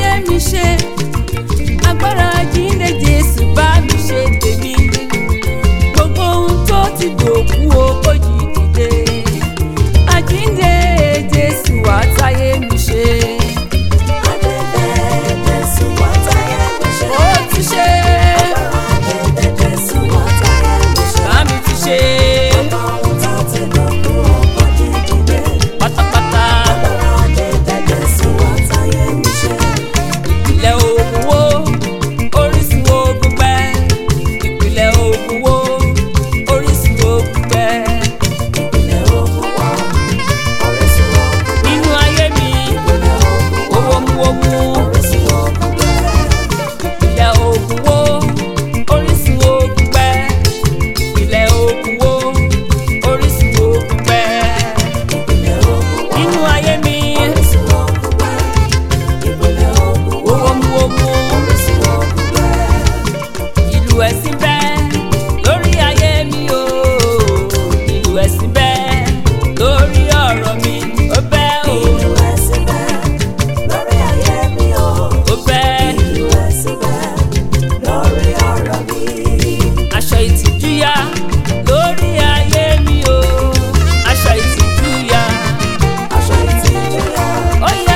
táyé mi ṣe agbára jíǹde jésù bá mi ṣe tèmi gbogbo ohun tó ti dòkú o kò jí dìde àjíǹde jésù wá táyé mi ṣe ó ti ṣe bá mi ti ṣe pátápátá ìpìlẹ̀ ogun wo orísun ogun pẹ́ ìpìlẹ̀ ogun wo orísun ogun pẹ́ nínú ayé mi owó mú owó ìpìlẹ̀ ogun wo orísun ogun pẹ́ ìpìlẹ̀ ogun wo orísun ogun pẹ́ nínú ayé mi owó mú owó ìlú ẹ̀sìn bẹ́ẹ̀ lórí ayé mi o ìlú ẹ̀sìn bẹ́ẹ̀ lórí ọ̀rọ̀ mi ó bẹ́ẹ̀ o ó bẹ́ẹ̀ aṣọ ìtìjú ya lórí ayé mi o aṣọ ìtìjú ya ó yá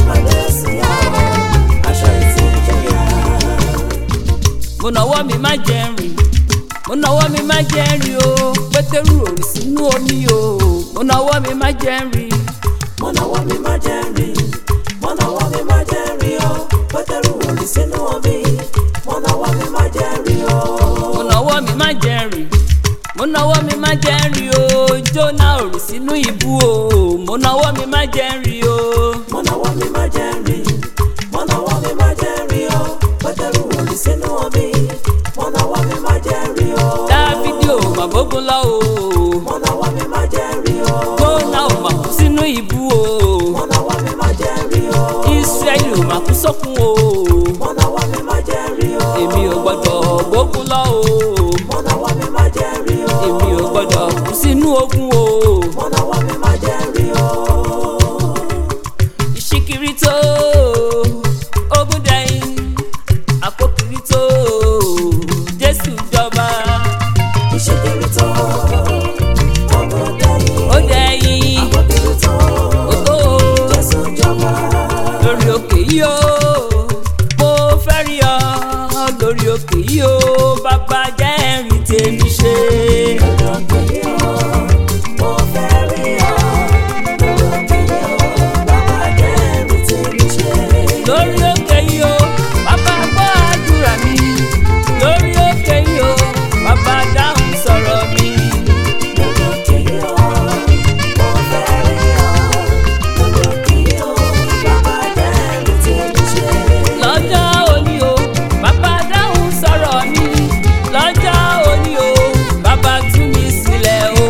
mo nọwọ́ mi má jẹ́ rìn mo nọwọ́ mi má jẹ́ rìn o pétérù òrì sínú omi o mo nọwọ́ mi má jẹ́ rìn Mọ̀nàwọ́ mi má jẹ́ rìn, mọ̀nàwọ́ mi má jẹ́ rìn o, Pétérù orí sínú omi, mọ̀nàwọ́ mi má jẹ́ rìn o. mo nọwọ́ mi má jẹ́ rìn mo nọwọ́ mi má jẹ́ rìn o jóná òrì sínú ibú o mo nọwọ́ mi má jẹ́ rìn o Mọ̀nàwọ́ mi má jẹ́ rìn, mọ̀nàwọ́ mi má jẹ́ rìn o, Pétérù orí sínú omi, mọ̀nàwọ́ mi má jẹ́ rìn o. dáfídì ò mà bógun lọ o Mọ̀nàwọ́ mi má jẹ́ rìn o. jóná ò mà kú sínú ibú o Mọ̀nàwọ́ mi má jẹ́ rìn o. israẹli ò mà kú sókun o Mọ̀nàwọ́ mi má jẹ́ rìn o. èmi ò gbọdọ̀ bógun lọ o Mọ̀nàwọ́ mi má jẹ́ rìn o. èmi ò gbọdọ̀ kú sínú ogun o Mọ̀nàwọ́ mi má jẹ́ rìn o. ìṣíkiri tó ogun dẹ̀yìn àpòkiri tó jésù jọba Ìṣèkiri tó, ọgbọ́n dẹ́yìn. ó dẹ̀yìn Àpótí tó, ó tó Jésù jọba. lórí òkè yìí o mo fẹ́ rí ọ lórí òkè yìí o bàbá jẹ́ ẹ̀rín tèmi ṣe. lórí òkè yìí o bàbá gbọ́ àdúrà mi lórí òkè yìí o bàbá dáhùn sọ̀rọ̀ mi. lọ́jọ́ òní o bàbá dáhùn sọ̀rọ̀ mi lọ́jọ́ òní o bàbá tú mi sílẹ̀ o.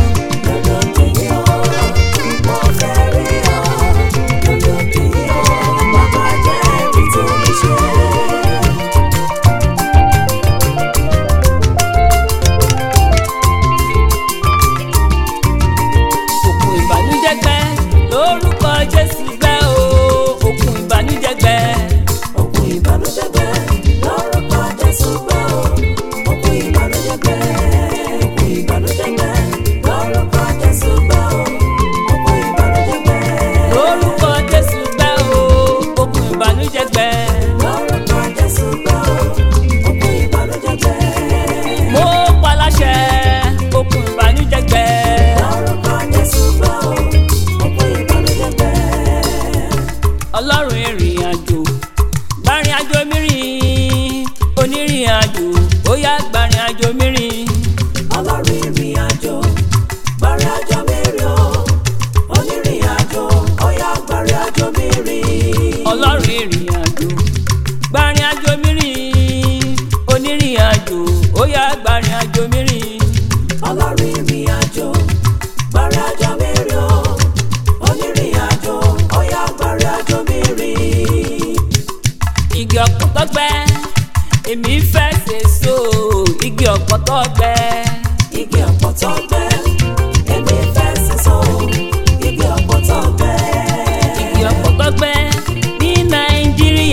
òkun ìbànújẹ́ gbẹ lórúkọ jésù gbẹ o òkun ìbànújẹ́ gbẹ Òkun ìbànújẹ́ gbẹ lórúkọ Jésù gbẹ o. Òkun ìbànújẹ́ gbẹ, òkun ìbànújẹ́ gbẹ lórúkọ Jésù gbẹ o. Òkun ìbànújẹ́ gbẹ lórúkọ jésù gbẹ o òkun ìbànújẹ́ gbẹ lórúkọ Jésù gbẹ o. Òkun ìbànújẹ́ gbẹ mo paláṣẹ òkun ìbànújẹ́ gbẹ lórúkọ Jésù gbẹ o. Òkun ìbànújẹ́ gbẹ. ọlọ́run ìrìn àjò gbàrin àjò mi rìn onírìn àjò ó yá gbàrin àjò mi rìn Ọlọ́run ìrìn àjò, gbàrin àjò mi rìn o. Onírìn àjò, ó yá gbàrin àjò mi rìn. ọlọ́run ìrìn àjò gbàrin àjò mi rìn onírìn àjò ó yá gbàrin àjò mi rìn. Ọlọ́run ìrìn àjò, gbàrin àjò mi rìn o. Onírìn àjò, ó yá gbàrin àjò mi rìn. igi ọ̀pọ̀tọ́ gbẹ èmi fẹ́ sèso igi ọ̀pọ̀tọ́ gbẹ Igi ọ̀pọ̀tọ́ gbẹ, èmi fẹ́ sísọ. Igi ọ̀pọ̀tọ́ gbẹ, igi ọ̀pọ̀tọ́ gbẹ ní nàìjíríà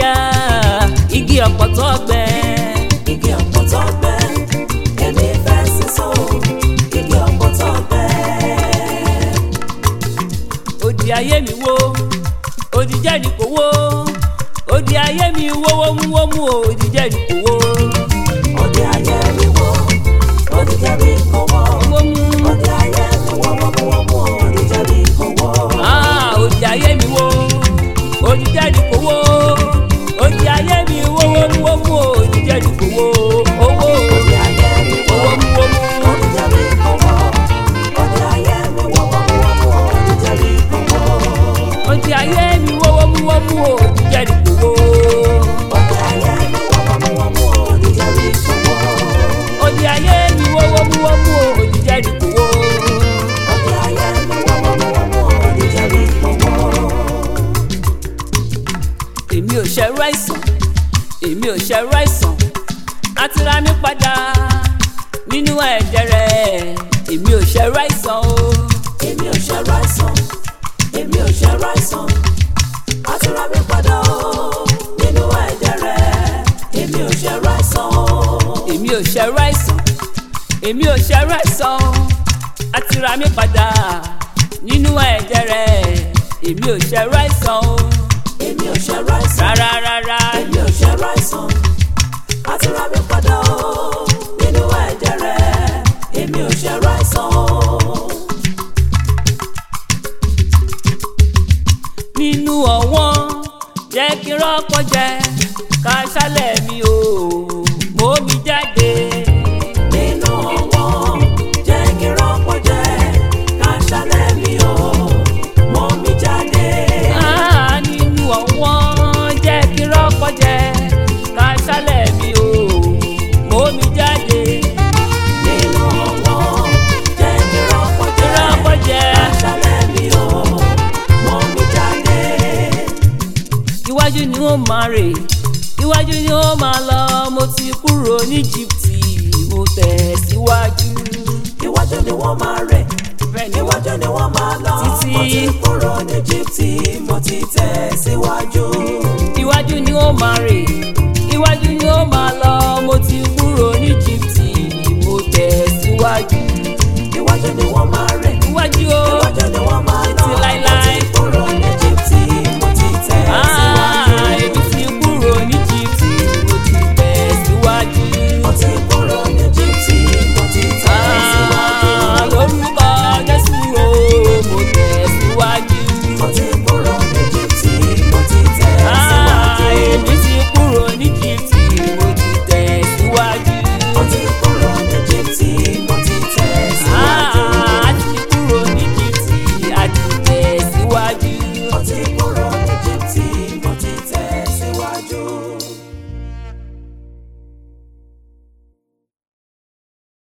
òdì ayé mi wọ́wọ́múwọ́mú òdì jẹ́rìí kò wó. òde ayé mi wò òde jẹ́bi kò wọ́ wọ́mú òde ayé mi wò wọ́múwọ́mú òde jẹ́bi kò wọ́. ah, òdì ayé mi wó òdì jẹ́rìí kò wó. òdì ayé mi wọ́wọ́múwọ́mú òdì jẹ́rìí kò wó. owó òde ayé mi wò wọ́wọ́múwọ́mú. òde jẹ́bi kò wọ́ òde ayé mi wò wọ́múwọ́mú òde jẹ́bi kò wọ́. òdì ayé mi wọ́wọ́múwọ́mú òdì jẹ́rìí kò wó. òde ayé mi wò wọ́múwọ́mú òde jẹ́bi kò wọ́. òdì ayé mi wọ́wọ́múwọ́mú òdì jẹ́rìí kò wó. òde ayé mi wò wọ́múwọ́mú òde jẹ́bi kò wọ́. èmi ò ṣẹ̀rù àìsàn èmi ò ṣẹ̀rù àìsàn àti ra mi padà nínú ẹ̀jẹ̀ rẹ̀ èmi ò ṣẹ̀rù àìsàn o èmi ò ṣe ráìsàn èmi ò ṣe ráìsàn àti ra mi padà o nínú ẹ̀jẹ̀ rẹ̀ èmi ò ṣe ráìsàn o èmi ò ṣẹ̀rù àìsàn èmi ò ṣẹ̀rù àìsàn àti ra mi padà nínú ẹ̀jẹ̀ rẹ̀ èmi ò ṣẹ̀rù àìsàn o èmi ò ṣe ráìsàn rárá rárá èmi ò ṣe ráìsàn àti ra mi padà o nínú ẹ̀jẹ̀ rẹ̀ èmi ò ṣe ráìsàn o nínú ọ̀wọ́n jẹ́ kí rọ́pọ̀ jẹ́ ká ṣálẹ̀ mi o mò mi jáde. nínú ọ̀wọ́n jẹ́ kí rọ́pò jẹ́ ká ṣálẹ̀ mi o mọ́ mi jáde. Ah, nínú ọ̀wọ́n jẹ́ kí rọ́pọ̀ jẹ́ ká ṣálẹ̀ mi o mò mi jáde. nínú ọ̀wọ́n jẹ́ kí rọ́pò kí jẹ́ rọ́pọ̀ jẹ́ ṣálẹ̀ mi o mọ́ mi jáde. iwájú ni ó máa rè iwájú ni ó máa lọ mo ti kúrò ní jìbìtì mo tẹ̀ síwájú. iwájú ni wọ́n máa rẹ̀ bẹ́ẹ̀ ni wọ́n iwájú ni wọ́n máa lọ Títí. mo ti kúrò ní Íjíbítì mo ti tẹ̀ síwájú. iwájú ni ó máa rè iwájú ni ó máa lọ mo ti kúrò ní jìbìtì mo tẹ̀ síwájú. iwájú ni wọ́n máa rẹ̀ iwájú o iwájú ni wọ́n máa lọ Títí mo láíláí. ti kúrò ní Íjíbítì mo ti tẹ̀ síwájú. Ah, èmi ti kúrò ní jìbìtì mo ti tẹ̀ síwájú. mo ti kúrò ní Íjíbítì mo ti tẹ̀ síwájú. Ah, lórúkọ Jésù o mo tẹ̀ síwájú. mo ti kúrò ní Íjíbítì mo ti tẹ̀ Ah, síwájú. èmi ti kúrò ní jìbìtì mo ti tẹ̀ síwájú. mo ti kúrò ní Íjíbítì mo ti tẹ̀ síwájú. Ah, a ti kúrò ní jìbìtì a ti tẹ̀ síwájú. mo ti kúrò ní Íjíbítì mo ti tẹ̀ síwájú.